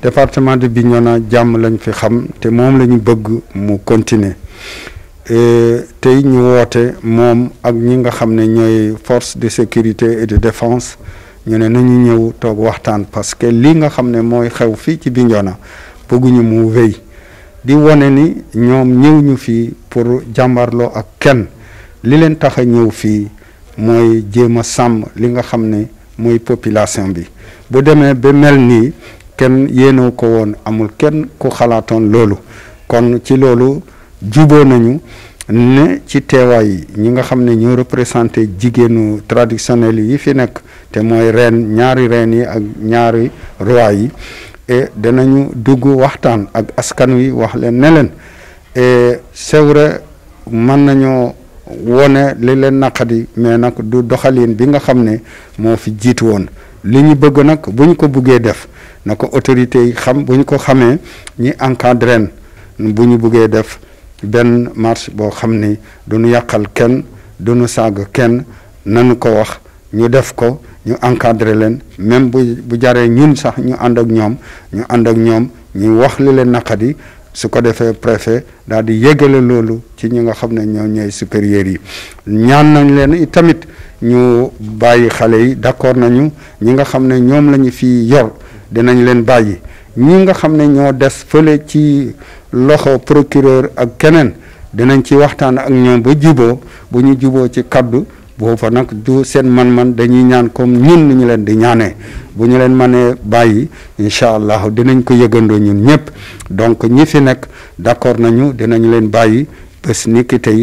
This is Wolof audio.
département de Bignona jàmm lañ fi xam te moom la ñu bëgg mu continuer tey ñu woote moom ak ñi nga xam ne ñooy force de sécurité et de défense ñu ne nañu ñëw toog waxtaan parce que li nga xam ne mooy xew fii ci Bignona bëgguñu mu wéy di wone ni ñoom ñëw ñu fii pour jàmbarloo ak kenn li leen tax a ñëw fii mooy jéem a sàmm li nga xam ne mooy population bi bu demee ba mel nii kenn yéenew ko woon amul kenn ku xalaatoon loolu kon ci loolu juboo nañu ne ci teewaay yi ñi nga xam ne ñoo représenté jigéenu traditionnel yi fi nekk te mooy reen ñaari reen yi ak ñaari roi yi et danañu dugg waxtaan ak askan wi wax leen ne leen et c'est vrai mën nañoo wone li leen naqadi mais nag du doxalin bi nga xam ne moo fi jiitu woon li ñu bëgg nag bu ñu ko buggee def na ko autorités yi xam bu ñu ko xamee ñi encadré bu ñu buggee def benn marche boo xam ni du ñu yàqal kenn du ñu saaga kenn nanu ko wax ñu def ko ñu encadré leen même bu bu jaree ñun sax ñu ànd ak ñoom ñu ànd ak ñoom ñu wax li leen naqadi su ko defee préfet daal di yégale loolu ci ñi nga xam ne ñoo ñooy supérieurs yi ñaan nañ leen tamit ñu bàyyi xale yi d'accord nañu ñi nga xam ne ñoom la ñu fi yor dinañ leen bàyyi ñi nga xam ne ñoo des fële ci loxo procureur ak keneen dinañ ci waxtaan ak ñoom ba juboo bu ñu juboo ci kaddu boofa nag du seen man-man dañuy ñaan comme ñun ni ñu leen di ñaanee bu ñu leen mënee bàyyi incha allah dinañ ko yëgandoo ñun ñëpp donc ñi fi nekk d'accord nañu dinañ leen bàyyi bés ni ki tey